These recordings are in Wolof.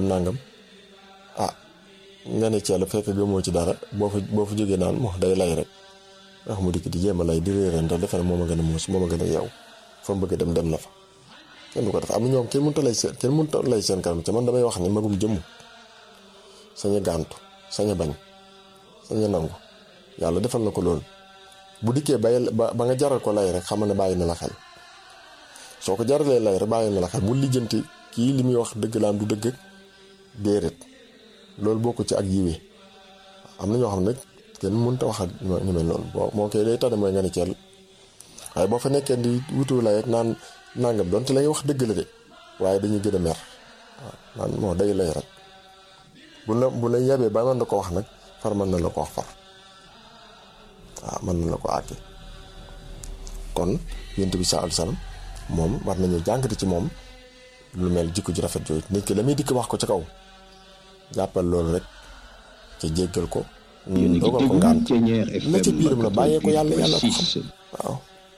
nangam nangam ah nga ne ceela fekk gëmoo ci dara boo fa boo fa jógee naan moo day lay rek wax mu dikk di jéem a lay di réerante defe ne moom a gën a muus moom a gën a yeew fa mu bëgg dem dem na fa kenn du ko def am na ñoom kenn mënut a lay seen kenn mënut a lay seen kanam te man damay wax ne magum jëmm sañ a gàntu sañ a bañ sañ a nangu yàlla defal na ko loolu bu dikkee bay ba ba nga jaral ko lay rek xamal ne bàyyi na la xel soo ko jaralee lay rek bàyyi na la xel bu lijjanti kii li muy wax dëgg laam du dëgg déedéet loolu bokk ci ak yiwee am na ñoo xam ne kenn mënut a wax ak ñu mel noonu boo moo koy lay tane mooy nga ne ceel waaye boo fa nekkee di wutu lay rek naan nangam donte lay wax dëgg la de waaye dañuy gën a mer waaw naan moo day lay rek bu la bu la yebee ba mën na ko wax nag far mën na la ko wax far waaw mën na la ko àgge kon yonent bi sallallahu alayhi wasallam moom war nañu jàngati ci moom lu mel jikko ji rafet jooju nit ki la muy dikk wax ko ca kaw jàppal loolu rek ca jéggal ko dogal ko ngaan la ca biiram la bàyyee ko yàlla yàlla ko xam waaw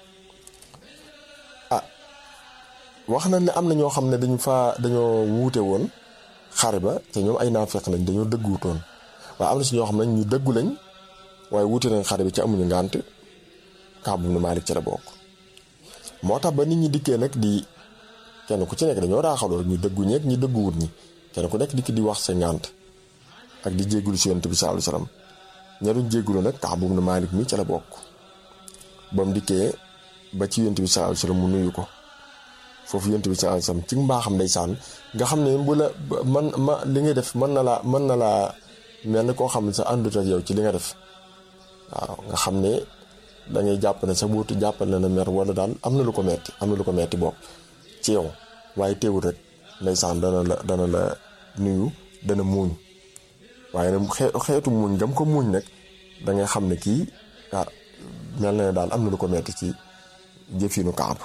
ah wax na ne am na ñoo xam ne dañu faa dañoo wuute woon xare ba te ñoom ay naafeq lañ dañoo dëgguwutoon waaye am na si ñoo xam ne ñu dëggu lañ waaye wuute nañ xare bi ci amuñu ngànt Kaab ibn Maalik ci la bokk moo tax ba nit ñi dikkee nag di kenn ku ci nekk dañoo raaxaloo ñu dëggu ñeeg ñi dëgguwut ñi kenn ku nekk dikk di wax sa ngànt ak di jéggulu si yonent bi sallallahu alayhi wasallam ña doon jéggulu nag Kaab ibn Maalik mi ci la bokk ba mu dikkee ba ci yonent bi sallallahu alayhi wasallam mu nuyu ko foofu yonent bi sallallahu alayhi wasallam ci mbaaxam ndeysaan nga xam ne bu la man ma li ngay def mën na laa mën na laa mel ni koo xam ne sa àndut ak yow ci li nga def waaw nga xam ne da ngay jàpp ne sa buutu jàppal na ne mer wala daal am na lu ko metti am na lu ko metti bopp ci yow waaye teewul rek ndeysaan dana la dana la nuyu dana muuñ waaye nag xeetu muuñ gam ko muuñ nag da ngay xam ne kii ah mel na ne daal am na lu ko metti ci jëfinu Kaab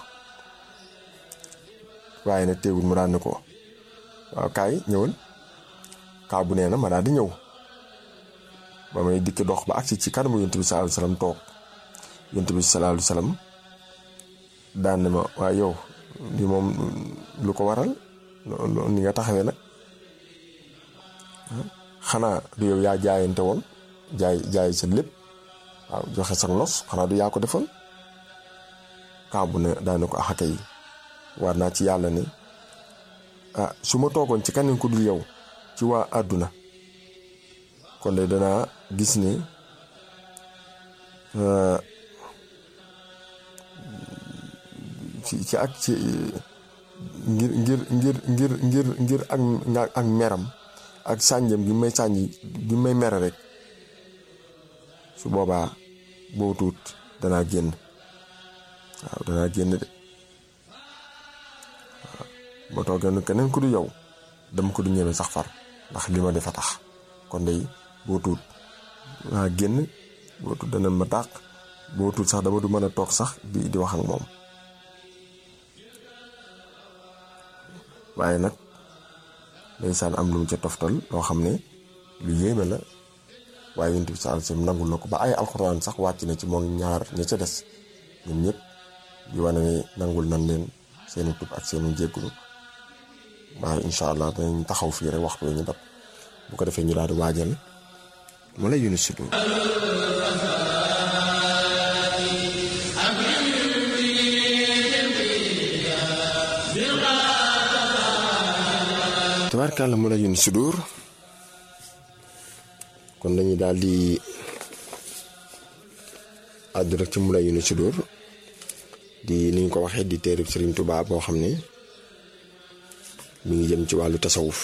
waaye nag teewul mu daan ne ko waaw kaay ñëwal Kaab bu nee na ma daal di ñëw ba may dikk dox ba agsi ci kanamu yonent bi sallallahu alayhi wasallam toog yonent bi sallallahu alayhi wasallam daan ne ma waaye yow li moom lu ko waral ni nga taxawee nag xanaa du yow yaa jaayante woon jaay jaay sa lépp waaw joxe sa nos xanaa du yaa ko defoon Kaab ne daan ne ko axaka yi war naa ci yàlla ne ah su ma toogoon ci keneen ku dul yow ci waa àdduna kon de danaa gis ne ci ci ak ci ngir ngir ngir ngir ngir ngir ak ak meram ak sànjam gi may sànji gi may mere rek su boobaa boo tuut danaa génn waaw danaa génn de waaw ba toogee keneen ku du yow dama ko du ñeme sax far ndax li ma defa tax kon day boo tuut waa génn boo tuut dana ma tàq boo tuut sax dama du mën a toog sax di di wax ak moom waaye nag ndeysaan am lu mu ca toftal loo xam ne lu yéeme la waaye yonent bi sallallahu alayhi wasallam nangul na ko ba ay alxuraan sax wàcc na ci moom ñaar ña ca des ñun ñëpp di wane ne nangul nan leen seenu tub ak seenu jéggulu waaye incha allah danañ taxaw fii rek waxtu ñu dab bu ko defee ñu daal di waajal mu la yunus si tabarkàlla mu la yunus si dóor kon dañuy daal di àddu rek ci mu la yunus si dóor di ni ñu ko waxee di téereb Sëriñ Tuubaa boo xam ne mi ngi jëm ci wàllu tasawuf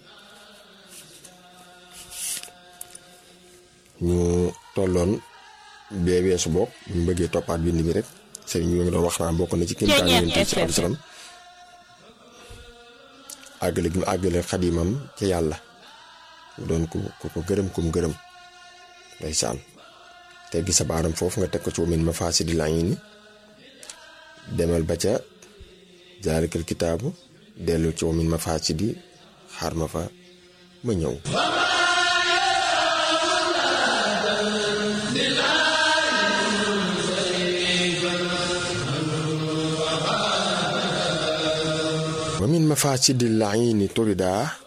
ñu tolloon bee weesu bopp ñu bëggee toppaat bind bi rek sëriñ bi nga doon wax naan bokk na ci kéemtaan yonent bi sallallahu alayhi wasallam àggale gi mu àggale xadimam ci yàlla mu doon ku ku ko gërëm kum gërëm ndeysaan te gi sa baaram foofu nga teg ko ci wamin ma faasidi laa ngi ni demal ba ca jaalikal kitaabu dellu ci wamin ma faasidi xaar ma fa ma ñëw wa min mafaasidi laini turida